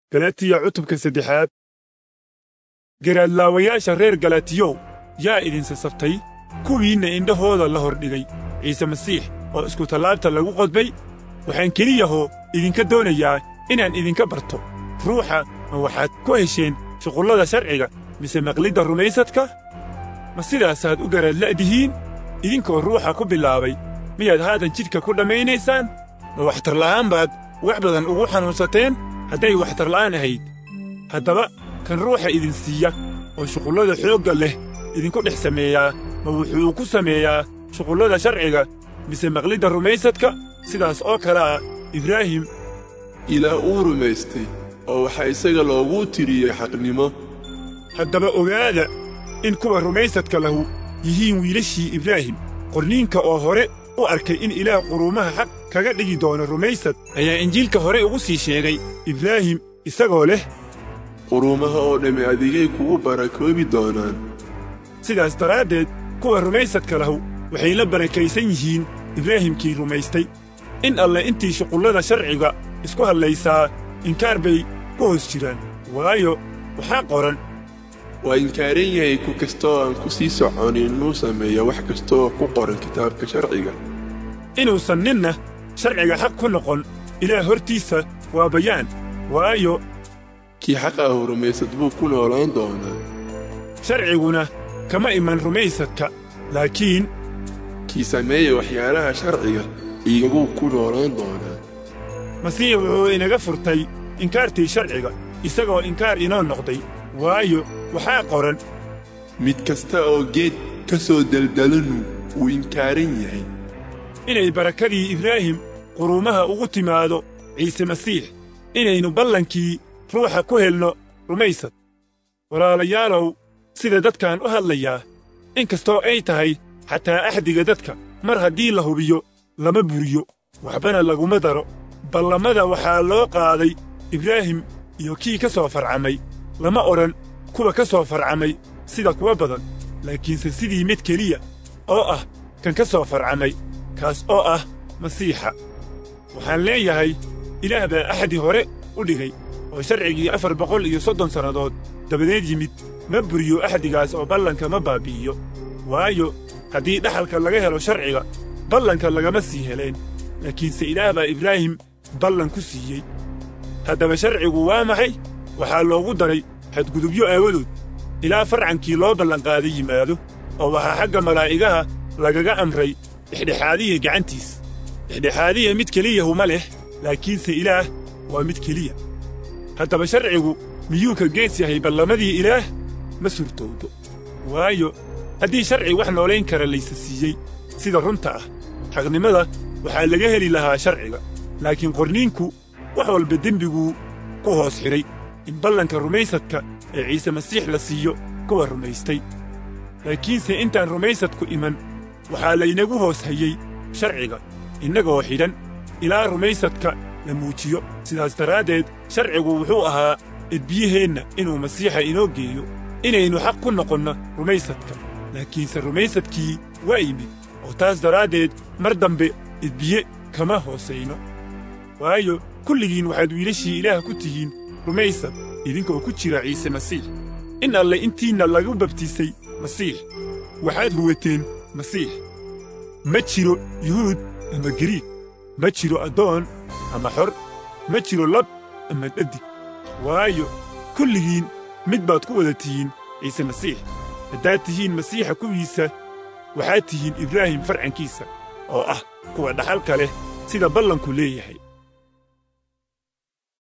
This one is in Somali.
galatiya cutubka saddexaad garaadlaawayaasha reer galatiyow yaa idin sasabtay kuwiinna indhahooda la hordhigay ciise masiix oo iskutallaabta lagu qodbay waxaan keliyahoo idinka doonayaa inaan idinka barto ruuxa ma waxaad ku hesheen shuqullada sharciga mise maqlidda rumaysadka ma sidaasaad u garaadla'dihiin idinkoo ruuxa ku bilaabay miyaad haatan jidhka ku dhammaynaysaan ma waxtarla'aan baad wax badan ugu xanuunsateen hadday waxtarla'aan ahayd haddaba kan ruuxa idin siiya oo shuqullada xoogga leh idinku dhex sameeyaa ma wuxuu ku sameeyaa shuqullada sharciga mise maqlidda rumaysadka sidaas oo kale ah ibraahim ilaah uu rumaystay oo waxaa isaga looguu tiriyey xaqnimo haddaba ogaada in kuwa rumaysadka lahu yihiin wiilashii ibraahim qorniinka oo hore u arkay in ilaah quruumaha xaq kaga dhigi doono rumaysad ayaa injiilka hore ugu sii sheegay ibraahim isagoo leh quruumaha oo dhammi adigay kugu barakoobi doonaan sidaas daraaddeed kuwa rumaysadka lahu waxay la barakaysan yihiin ibraahimkii rumaystay in alle intii shuqullada sharciga isku hadlaysaa inkaar bay ku hoos jiraan waayo waxaa qoran waa inkaaran yahay ku kasta oo aan ku sii soconin inuu sameeyo wax kasta oo ku qoran kitaabka sharciga inuusan ninna sharciga xaq ku noqon ilaah hortiisa waa bayaan waayo kii xaqa ahu rumaysad buu ku noolaan doonaa sharciguna kama iman rumaysadka laakiin kii sameeya waxyaalaha sharciga igaguu ku noolaan doonaa masiix wuxuu inaga furtay inkaartii sharciga isagoo inkaar inoo noqday waayo waxaa qoran mid kasta oo geed ka soo daldalanu wuu inkaaran yahay inay barakadii ibraahim quruumaha ugu timaado ciise masiix inaynu ballankii ruuxa ku helno rumaysad walaalayaalow sida dadkaan u hadlayaa in kastoo ay tahay xataa axdiga dadka mar haddii la hubiyo lama buriyo waxbana laguma daro ballamada waxaa loo qaaday ibraahim iyo kii ka soo farcamay lama odhan kuwa ka soo farcamay sida kuwa badan laakiinse sidii mid keliya oo ah kan ka soo farcamay kaas oo ah masiixa waxaan leeyahay ilaah baa axdi hore u dhigay oo sharcigii afar boqol iyo soddon sannadood dabadeed yimid ma buriyo axdigaas oo ballanka ma baabbi'iyo waayo haddii dhaxalka laga helo sharciga ballanka lagama sii heleen laakiinse ilaah baa ibraahim ballan ku siiyey haddaba sharcigu waa maxay waxaa loogu daray xadgudubyo aawadood ilaa farcankii loo ballanqaaday yimaado oo waxaa xagga malaa'igaha lagaga amray dhexdhexaadiya gacantiis dhexdhexaadiya mid keliyahu ma leh laakiinse ilaah waa mid keliya haddaba sharcigu miyuu ka gees yahay ballamadii ilaah ma surtowdo waayo haddii sharci wax noolayn kara laysa siiyey sida runta ah xaqnimada waxaa laga heli lahaa sharciga laakiin qorniinku wax walba dembiguu ku hoos xidhay in ballanka rumaysadka ee ciise masiix la siiyo kuwa rumaystay laakiinse intaan rumaysadku iman waxaa laynagu hoos hayey sharciga innagoo xidhan ilaa rumaysadka la muujiyo sidaas daraaddeed sharcigu wuxuu ahaa edbiyaheenna inuu masiixa inoo geeyo inaynu xaq ku noqonno rumaysadka laakiinse rumaysadkii waa yimid oo taas daraaddeed mar dambe edbiye kama hoosayno waayo kulligiin waxaad wiilashii ilaah ku tihiin rumaysad idinkoo ku jira ciise masiix in alle intiinna lagu babtisay masiix waxaad huwateen masiix ma jiro yuhuud ama gariig ma jiro addoon ama xor ma jiro lab ama dhadig waayo kulligiin mid baad ku wada tihiin ciise masiix haddaad tihiin masiixa kuwiisa waxaad tihiin ibraahim farcankiisa oo ah kuwa dhaxalka leh sida ballanku leeyahay